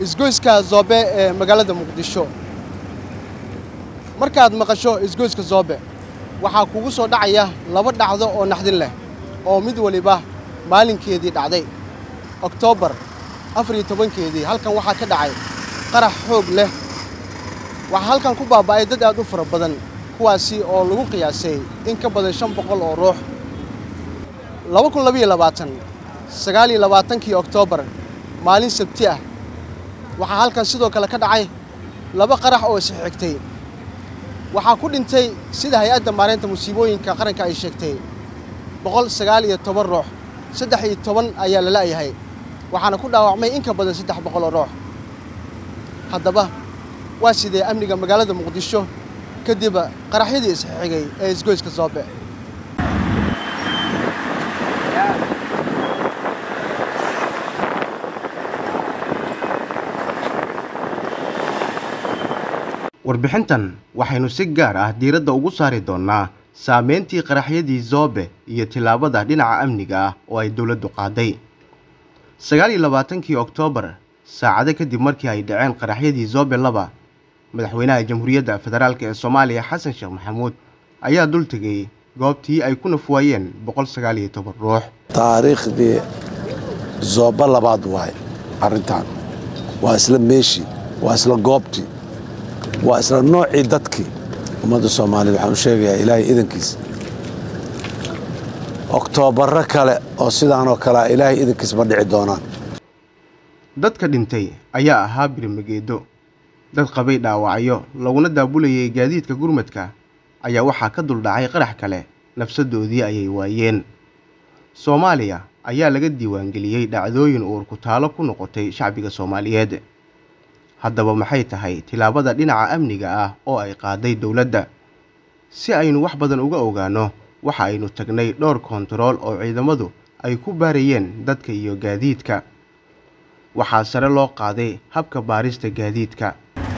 isgoyska zoobe ee magaalada muqdisho markaad maqasho isgoyska zoobe waxaa kugu soo dhacaya laba dhacdo oo naxdin leh oo mid waliba maalinkeedii dhacday oktoobar afar iyo tobankeedii halkan waxaa ka dhacay qarax xoog leh waxaa halkan ku baaba'ay dad aad u fara badan kuwaasi oo lagu qiyaasay in ka badan shan boqol oo ruux laba kun labayo labaatan sagaal iyo labaatankii oktoobar maalin sabti ah waxaa halkan sidoo kale ka dhacay laba qarax oo isxigtay waxaa ku dhintay sida hay-adda maareynta musiibooyinka qaranka ay sheegtay boqol sagaal iyo toban ruux saddex iyo toban ayaa la la'yahay waxaana ku dhaawacmay in ka badan saddex boqol oo ruux haddaba waa sidee amniga magaalada muqdisho kadib qaraxyadii isxigay ee isgoyska zoobe warbixintan waxaynu si gaar ah diiradda ugu saari doonnaa saameyntii qaraxyadii zoobe iyo tillaabada dhinaca amniga ah oo ay dowladdu qaaday sagaal iyo labaatankii oktoobar saacado kadib markii ay dhaceen qaraxyadii zoobe laba madaxweynaha jamhuuriyadda federaalk ee soomaaliya xasan sheekh maxamuud ayaa dul tegay goobtii ay ku nafwaayeen boqol sagaal iyo toban ruux taariikhdii zooba labaad waay arrintan waa isla meeshii waa isla goobtii waa isla noocii dadkii ummadda soomaaliyed waxaan u sheegayaa ilaahay idankiis oktoobarro kale oo sidaanoo kalea ilaahay idankiis ma dhici doonaan dadka dhintay ayaa ahaa birmageedo dad qabay dhaawacyo laguna daabulayay gaadiidka gurmadka ayaa waxaa ka duldhacay qarax kale nafsaddoodii ayay waayeen soomaaliya ayaa laga diiwaangeliyey dhacdooyin uur ku taalo ku noqotay shacbiga soomaaliyeed haddaba maxay tahay tillaabada dhinaca amniga ah oo ay qaaday dowladda si aynu wax badan uga ogaanno waxa aynu tagnay dhowr koontarool oo ciidamadu ay ku baarayeen dadka iyo gaadiidka waxaa sare loo qaaday habka baarista gaadiidka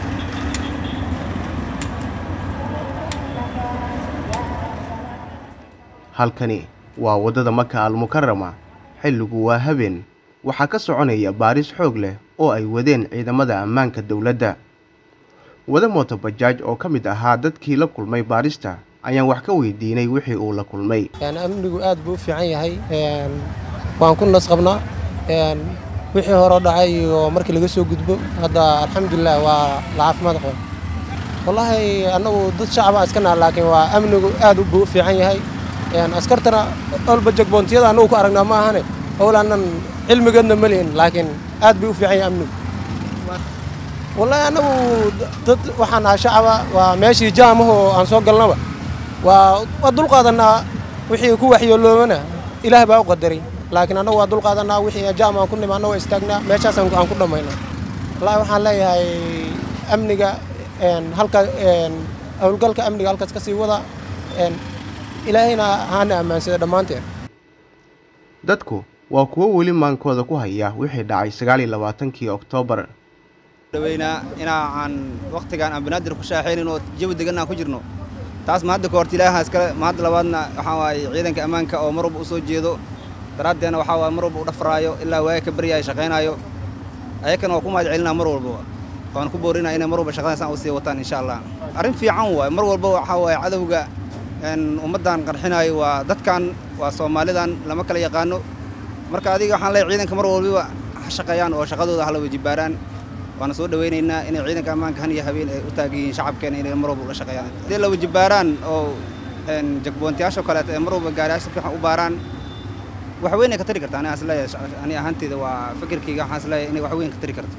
halkani waa waddada maka almukarama xilligu waa habeen waxaa ka soconaya baaris xoog leh oo ay wadeen ciidamada ammaanka dowladda wada mootobajaaj oo ka mid ahaa dadkii la kulmay baarista ayaan wax ka weydiinay wixii uu la kulmay amnigu aad buu u fiican yahay waan ku nas qabnaa wixii horeo dhacay iyo markii laga soo gudbo hadda alxamdulilah waa la caafimaad qaba wallaahi annagu dad shacaba iska naha laakiin waa amnigu aad buu u fiican yahay askartana olba jagboontiyada annagu ku aragnaa ma ahane owlaanan cilmigeedna ma lihin laakiin aad bay u fiican yahay amnigu wallaahi annagu dad waxaan nahay shacaba waa meeshii jaamahoo aan soo galnaba waa waa dulqaadanaa wixii ku waxyooloomana ilaah baa u qadaray laakiin annagu waa dulqaadanaa wixii jaam aan ku nimaanna waa istaagnaa meeshaas aan ku dhammaynaa wallaahi waxaan leeyahay amniga halka howlgalka amniga halkaas ka sii wada ilaahayna haana ammaansada dhammaanteen dadku waa kuwo weli maankooda ku haya wixii dhacay sagaal iyo labaatankii oktoobar dhaweynaa inaa aan wakhtigaan aan banaadir ku shaaxaynin oo jawi degan aan ku jirno taas ma hadda kahorta ilaaha iskale ma hadda labaadna waxaa waaye ciidanka ammaanka oo mar walba u soo jeedo daraaddeena waxaa waaye mar walba u dhafraayo ilaa waaga ka baryaaya shaqaynaayo ayakana waa ku mahad celinaa mar walbaba waan ku boorinaa inay mar walba shaqadaasaan u sii wataan insha allah arrin fiican waaye mar walba waxaa waaye cadowga ummaddan qarxinaayo waa dadkan waa soomaalidan lama kala yaqaano marka adiga waxaan leeyahay ciidanka mar walbiba ha shaqeeyaan oo shaqadooda hala wajibaaraan waana soo dhawaynaynaa inay ciidanka ammaanka han iyo habeen ay u taagan yihiin shacabkeena inay mar walba ula shaqeeyaan haddii la wajibaaraan oo jagboontiyaasha kaleeto ee mar walba gaariyaasha fiican u baaraan wax weyn ay ka tari karta aniga is leeyahay ani ahaanteyda waa fikirkayga waxaan is leeyahay inay wax weyn ka tari karto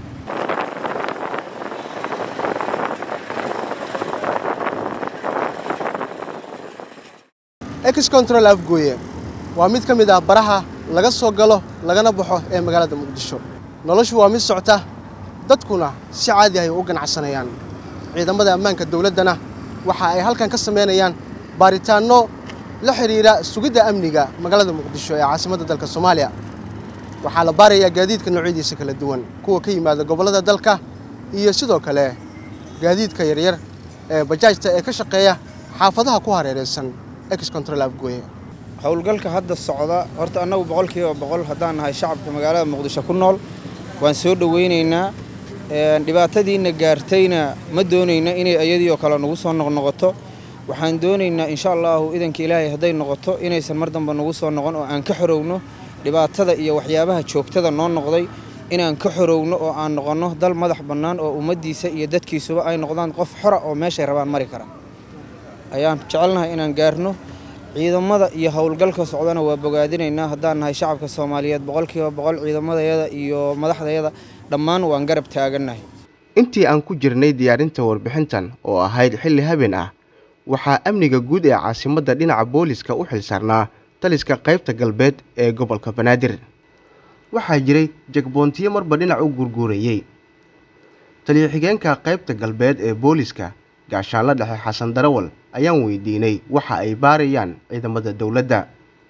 ex control afgooye waa mid ka mid ah baraha laga soo galo lagana baxo ee magaalada muqdisho noloshu waa mid socta dadkuna si caadi ay u ganacsanayaan ciidamada ammaanka dowladdana waxa ay halkan ka samaynayaan baaritaanno la xidhiidha sugidda amniga magaalada muqdisho ee caasimadda dalka soomaaliya waxaa la baarayaa gaadiidka noocyadiisa kala duwan kuwa ka yimaada gobollada dalka iyo sidoo kale gaadiidka yaryar ee bajaajta ee ka shaqeeya xaafadaha ku hareeraysan ex control afgooye howlgalka hadda socda horta annagu boqolkiiba boqol haddaan nahay shacabka magaalada muqdisho ku nool waan soo dhowaynaynaa dhibaatadiina gaartayna ma doonayna inay ayadii oo kale nagu soo noqnoqoto waxaan doonaynaa insha allahu idanka ilaahay hadday noqoto inaysan mar damba nagu soo noqon oo aan ka xorowno dhibaatada iyo waxyaabaha joogtada noo noqday inaan ka xorowno oo aan noqonno dal madax bannaan oo ummaddiisa iyo dadkiisuba ay noqdaan qof xora oo meeshay rabaan mari kara ayaan jecelnahay inaan gaarno ciidamada iyo howlgalka socdana waa bogaadinaynaa haddaan nahay shacabka soomaaliyeed boqolkiiba boqol ciidamadayada iyo madaxdayada dhammaan waan garab taagannahay intii aan ku jirnay diyaarinta warbixintan oo ahayd xilli habeen ah waxaa amniga guud ee caasimadda dhinaca booliska u xilsaarnaa taliska qaybta galbeed ee gobolka banaadir waxaa jiray jegboontiyo marba dhinac u gurguurayey taliyo xigeenka qaybta galbeed ee booliska gaashaanla dhexe xasan darawal ayaan weydiinay waxa ay baarayaan ciidamada dowladda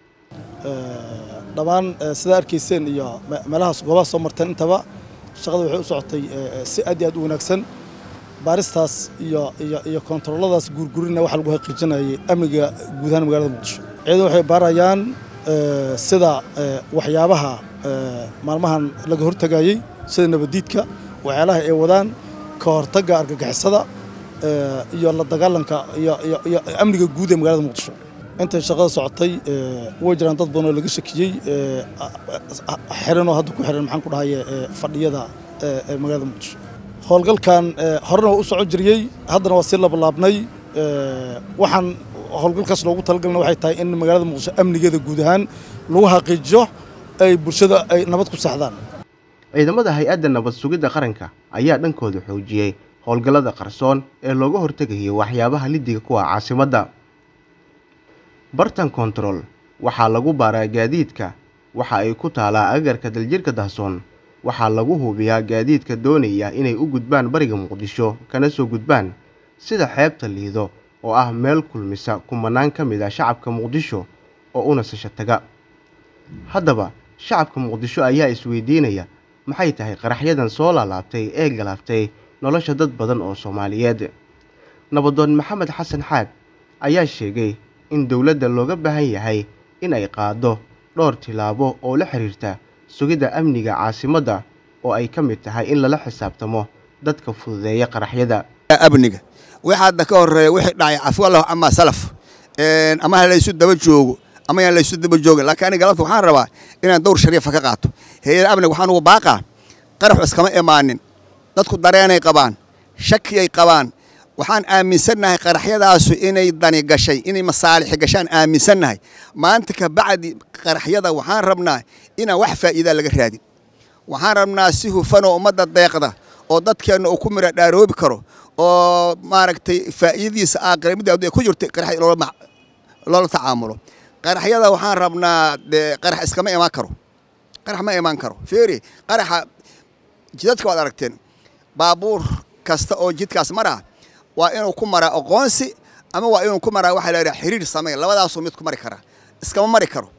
dhammaan sidaa arkayseen iyo meelahaas goobaha soo marteen intaba shaqada waxay u socotay si aad iyo aad u wanaagsan baaristaas iyo iyo iyo kontarooladaas guurgurina waxaa lagu xaqiijinayay amniga guud ahaan magaalada muqdisho ciidan waxay baarayaan sida waxyaabaha maalmahan laga hortagayey sida nabadiidka waxyaalaha ay wadaan ka hortagga argagixisada iyo la dagaalanka iyo iyo amniga guud ee magaalada muqdisho intay shaqada socotay way jiraan dad badan oo laga shakiyey xiranoo hadda ku xiran maxaan ku dhahaye fadhiyada ee magaalada muqdisho howlgalkan horena waa u socon jiriyey haddana waa sii labalaabnay waxaan howlgalkaas loogu talagalna waxay tahay in magaalada muqdisho amnigeeda guud ahaan lagu xaqiijiyo ay bulshada ay nabad ku saxdaan ciidamada hay-adda nabad sugidda qaranka ayaa dhankooda xoojiyey howlgallada qarsoon ee looga hortegayo waxyaabaha lidiga kuwa caasimadda bartan kontarool waxaa lagu baaraa gaadiidka waxa ay ku taalaa agarka daljirka dahsoon waxaa lagu hubiyaa gaadiidka doonaya inay u gudbaan bariga muqdisho kana soo gudbaan sida xeebta liido oo ah meel kulmisa kumanaan ka mid ah shacabka muqdisho oo u nasasho taga haddaba shacabka muqdisho ayaa isweydiinaya maxay tahay qaraxyadan soo laalaabtay ee galaaftay nolosha dad badan oo soomaaliyeed nabadoon maxamed xasan xaad ayaa sheegay in dowladda looga baahan yahay in ay qaaddo dhowr tilaabo oo la xiriirta sugidda amniga caasimadda oo ay ka mid tahay in lala xisaabtamo dadka fududeeya qaraxyada amniga wixii hadda ka horeeya wixii dhacay cafwallah ama salaf ama ha laysu daba joogo ama yaan laysu daba joogin laakiin aniga galabta waxaan rabaa inaan dowr shariifa ka qaato hay-ada amniga waxaan ugu baaqaa qaraxu iskama imaanin dadku dareenay qabaan shakiyay qabaan waxaan aaminsannahay qaraxyadaasu inay dani gashay inay masaalixi gashaan aaminsannahay maanta ka bacdi qaraxyada waxaan rabnaa inaan wax faa'iidaa laga raadin waxaan rabnaa si hufanoo ummadda deeqda oo dadkeenna uu ku mira dhaaroobi karo oo maaragtay faa'iidadiisa aakhira midda adduunya ku jirta qarax loola tacaamulo qaraxyada waxaan rabnaa dee qarax iskama imaan karo qarax ma imaan karo feeri qaraxa jidadka waad aragteen baabuur kasta oo jidkaas maraa waa inuu ku maraa aqoonsi ama waa inuu ku maraa waxaa la yidhaha xiriir samey labadaasuu mid ku mari karaa iskama mari karo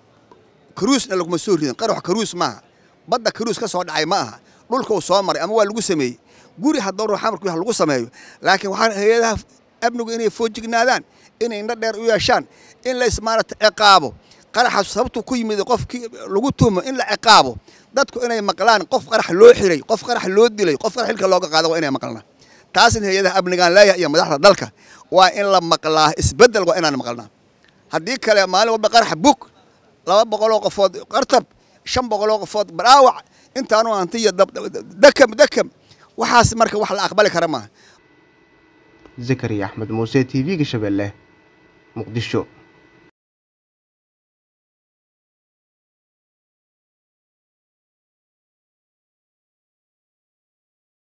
karuusna laguma soo ridin qarax karuus maaha badda karuus ka soo dhacay ma aha dhulka uu soo maray ama waa lagu sameeyey guri haddoo ruux amarku wax lagu sameeyo laakiin waxaan hay-adaha amnigu inay foojignaadaan inay indho dheer u yeeshaan in la ismaarata ciqaabo qaraxa sababtuu ku yimid qofkii lagu tuhmo in la ciqaabo dadku inay maqlaan qof qarax loo xiray qof qarax loo dilay qof qarax xilka looga qaada waa inay maqlaan taasina hay-adaha amnigaan leeyahay iyo madaxda dalka waa in la maqlaa isbeddel waa inaan maqlnaa haddii kale maalin walba qarax bug laba boqoloo qofood qartab shan boqoloo qofood baraawac intaanu hantiya dakam dakam waxaas marka wax la aqbali kara maaha zakariya axmed muuse t v-ga shabeelle muqdisho